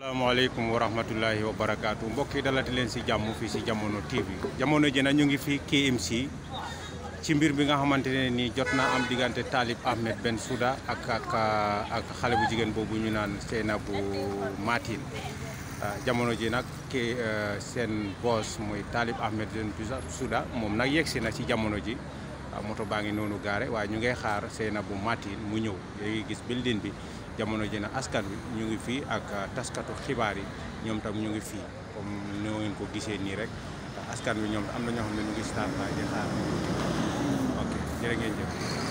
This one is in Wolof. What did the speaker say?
asalaamaaleykum wa rahmatullahi wa barakaatu mbokk yi dalati leen si jàmm fii si jamono TV jamono ji nag ñu ngi fi KMC ci mbir bi nga xamante ne nii jot naa am diggante Talib Ahmed Bensouda ak ak ak xale bu jigéen boobu ñu naan Sainabou Matin jamono ji nag ki seen boss muy Talib Ahmed Bensouda moom nag yegsi na ci jamono ji moto baa ngi noonu gaare waaye ñu ngay xaar Sainabou Matin mu ñëw léegi gis building bi jamono ji nag askan wi ñu ngi fii ak taskatu xibaar yi ñoom tam ñu ngi fii comme noo ngeen ko gisee nii rek askan wi ñoom am na ñoo xam ne ñu ngi standby di xaar ok jërë ngeen jëf